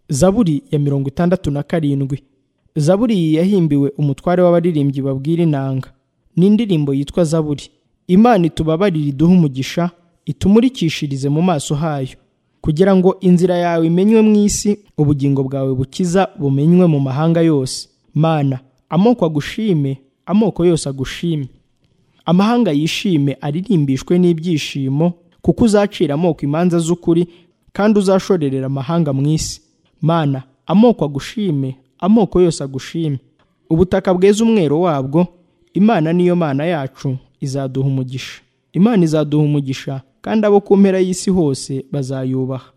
zaburi ya mirongo itandatu na karindwi zaburi yahimbiwe umutware w'abaririmbyi babwira inanga ni indirimbo yitwa zaburi imana itubabarire iduhe umugisha itumurikishirize mu maso hayo kugira ngo inzira yawe imenywe mu isi ubugingo bwawe bukiza bumenywe mu mahanga yose mana amoko agushime amoko yose agushime amahanga yishime aririmbishwe n'ibyishimo kuko uzacira amoko imanza z'ukuri kandi uzashorerera amahanga mu isi mana amoko agushime amoko yose agushime ubutaka bweza umwero wabwo imana niyo mana yacu izaduha umugisha imana izaduha umugisha kandi abo ku mpera y'isi hose bazayubaha